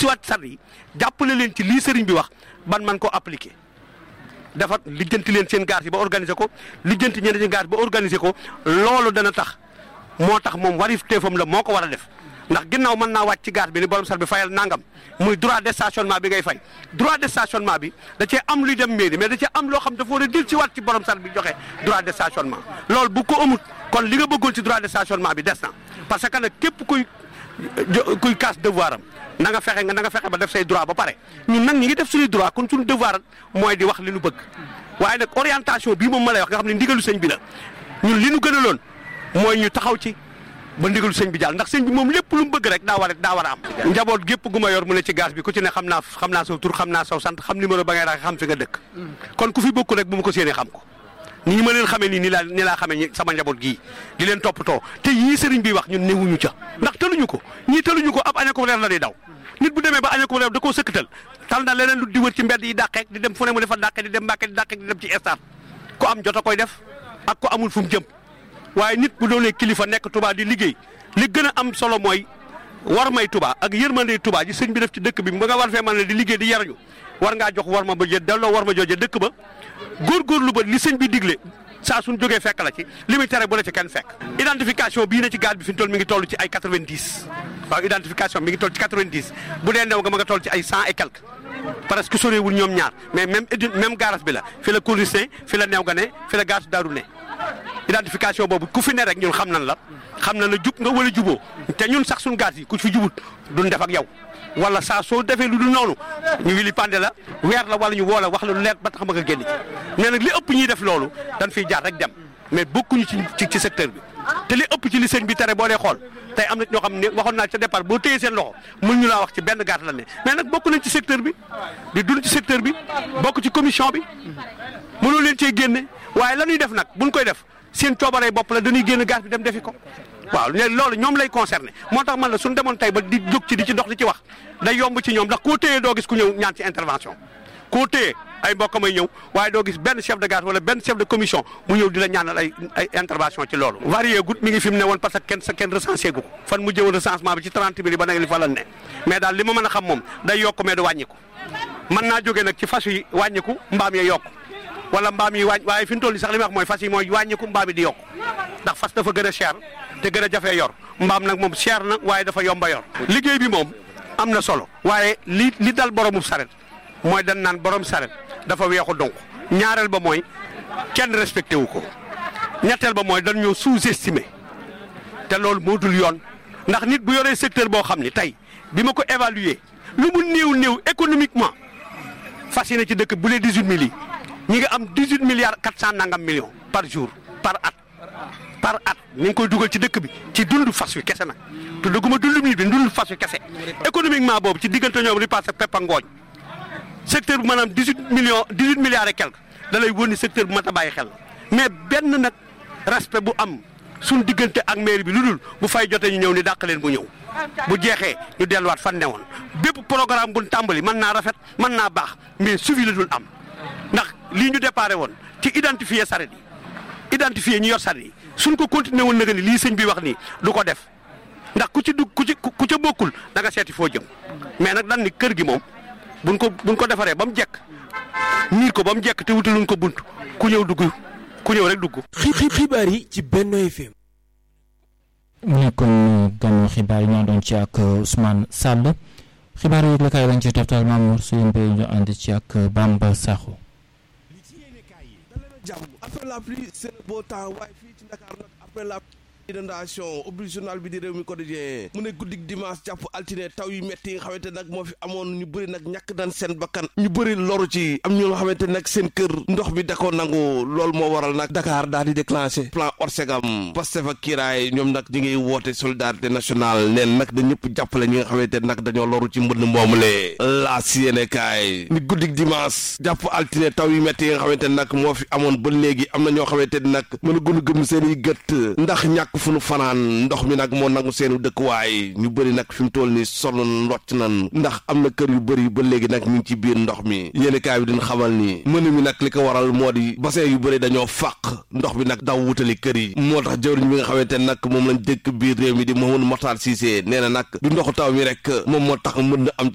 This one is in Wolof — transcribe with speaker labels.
Speaker 1: si waat sar yi jàppale leen ci lii sëriñ bi wax ban man ko appliquer dafa lijjanti leen seen gaar yi ba organiser ko lijjanti ñeneen seen gaar ba organiser ko loolu dana tax moo tax moom warif teefam la moo ko war a def ndax ginnaaw mën naa wàcc ci gaar bi ni borom sar bi fayal nangam muy droit de stationnement bi ngay fay droit de stationnement bi da cee am luy dem mairie mais da cee am loo xam dafa war a dil ci waat ci borom sar bi joxe droit de stationnement loolu bu ko amut kon li nga bëggoon ci droit de stationnement bi des na parce que nag képp kuy kuy casse devoir am na nga fexe nga na nga fexe ba def say droit ba pare ñun nag ñi ngi def suñuy droit kon suñu devoir mooy di wax li nu bëgg waaye nag orientation bii moom ma lay wax nga xam ne ndigalu sëñ bi la ñun li nu gënaloon mooy ñu taxaw ci ba ndigalu sëñ bi jàll ndax sëñ bi moom lépp lu mu bëgg rek daa war a daa war a am njaboot gépp gu ma yor mu ne ci gaz bi ku ci ne xam naa xam naa saw tur xam naa saw sant xam numéro ba ngay raxe xam fi nga dëkk kon ku fi bokk rek bu ma ko séenee xam ko nii ma leen xamee nii ni laa ni laa xamee sama njaboot gii di leen toppatoo te yii sëriñ bi wax ñun newuñu ca ndax tëluñu ko ñii tëluñu ko ab aña ko reer la di daw nit bu demee ba aña ko reer da koo sëkkatal tal na leneen lu di wër ci mbedd yi dàqeek di dem fu ne mu defa dàqe di dem mbàkke di dàqeek di dem ci stade ku am jot a koy def ak ko amul fu mu jëm waaye nit bu doonee kilifa nekk Touba di liggéey li gën a am solo mooy war may Touba ak yërmande Touba ji sëñ bi def ci dëkk bi ba nga war fee mën ne di liggéey di yarañu war ngaa jox war ma ba jë delloo war ma jooje dëkk ba góorgóorlu ba li sëñ bi digle saa suñ jógee fekk la ci li muy tere bu la ci kenn fekk identification bii na ci gaal bi fi mu toll mi ngi toll ci ay 90 waaw identification mi ngi toll ci 90 bu dee new nga ma nga toll ci ay 100 et quelque parce que soreewul ñoom ñaar mais même même garage bi la fi la Courrice fi la new nga ne fi la gaasu daaru ne identification boobu ku fi ne rek ñun xam nan la xam na la jub nga wala juboo te ñun sax suñu gaas yi ku fi jubut duñ def ak yow wala saa soo defee lu dul noonu ñu wili pande la weer la wala ñu woo la wax la lu leer ba tax ma nga génn ci mais nag li ëpp ñuy def loolu dañ fiy jaar rek dem mais bokkuñu ci ci secteur bi te li ëpp ci li sëñ bi tere boo dee xool tey am na ñoo xam ne waxoon naa ca départ boo téyee seen loxo mun ñu laa wax ci benn gaar la ne mais nag bokk nañ ci secteur bi di dund ci secteur bi bokk ci commission bi mënoo leen cee génne waaye la ñuy def nag buñ koy def seen coobaree bopp la dañuy génn gaas bi dem defi ko waaw léegi loolu ñoom lay concerné moo tax man la suñu demoon tey ba di jóg ci di ci dox di ci wax day yomb ci ñoom ndax koo téyee doo gis ku ñëw ñaan ci intervention koo téyee ay mbokk may ñëw waaye doo gis benn chef de gare wala benn chef de commission mu ñëw di la ñaanal ay ay intervention ci loolu varié gut mi ngi fi mu ne woon parce que kenn sa kenn recensé gu ko fan mu jëwoon recensement bi ci 30 mille ba nag li fa la ne mais daal li ma mën a xam moom day yokk mais du wàññiku mën naa jógee nag ci fas yi wàññiku mbaam yi yokk wala mbaam yi wàññ waaye fi mu toll nii sax li ma wax mooy fas yi mooy wàññiku mbaam yi di yokk ndax fas dafa gën a cher te gën a jafee yor mbaam nag moom cher na waaye dafa yomba yor liggéey bi moom am na solo waaye li li dal boromu saret mooy dañ naan borom saret dafa weexu donc ñaareel ba mooy kenn respecté wu ko ñetteel ba mooy dañ ñoo sous-estimé te loolu moo dul yoon ndax nit bu yoree secteur boo xam ni tey bi ma ko évaluer lu mu néew néew économiquement fas yéene ci dëkk bu lee 18 mille yi ñi ngi am 18 milliards 400 nangam millions par jour par at par at ni ngi koy dugal ci dëkk bi ci dund fas wi kese nag te dëgguma dund mi bi dund fas wi kese économiquement boobu ci diggante ñoom di passé pepp ak ngooñ secteur bu maanaam 18 millions 18 milliards et quelque da lay wóor ni secteur bu mat a bàyyi xel mais benn nag respect bu am suñ diggante ak mairie bi lu dul bu fay jotee ñu ñëw ni dàq leen bu ñëw bu jeexee ñu delluwaat fan newoon bépp programme bu tàmbali mën naa rafet mën naa baax mais suivi la dul am ndax lii ñu déparé woon ci identifier saret yi identifier ñu yor saret yi suñ ko continué woon nag ni lii sëñ bi wax nii du ko def ndax ku ci dugg ku ci ku ca bokkul da nga seeti foo jëm mais nag dan ni kër gi moom buñ ko buñ ko defaree ba mu jekk miir ko ba mu jekk te wutaluñ ko bunt ku ñëw dugg ku ñëw rek dugg.
Speaker 2: xibaar yi ci Benno FM.
Speaker 3: mu nekkoon ganu xibaar yi ñoo doon ci ak Ousmane Sall xibaar yi la kay lañ ci toftal Mamour Seye Mbaye ñu ànd ci ak Bamba Sakho.
Speaker 4: jàmm après la pluie c'est le beau temps waaye fii ci Dakar nag après la inondation ubbi journal bi di réew mi quotidien mu ne guddik dimanche jàpp altine taw yu metti yi nga xamante nag moo fi amoon ñu bëri nag ñàkk dan seen bakkan ñu bëri loru ci am ñu nga xamante nag seen kër ndox mi da ko nangu loolu moo waral nag Dakar daal di déclenché plan Orsegam Pastef ak Kiraay ñoom nag ñi ngi woote solidarité nationale neen nag da ñëpp jàppale ñi nga xamante nag dañoo loru ci mbënd moomule la siénekaay ni guddik dimanche jàpp altine taw yu metti yi nga xamante nag moo fi amoon ba léegi am na ñoo xamante nag mën a gën a gëm seen i gët ndax ñàkk fu nu fanaan ndox mi nag moo nangu seenu dëkkuwaay ñu bëri nag fi mu toll nii sonn locc nan ndax am na kër yu bëri ba léegi nag ñu ngi ci biir ndox mi yéeni kaay bi dina xamal ni mën mi nag li ko waral moo di bassin yu bëri dañoo fàq ndox mi nag daw wutali kër yi moo tax jëwriñ bi nga xamante nag moom lañ dëkk biir réew mi di Mouhamadou Mokhtar Cissé nee na nag du ndoxu taw mi rek moom moo tax mën na am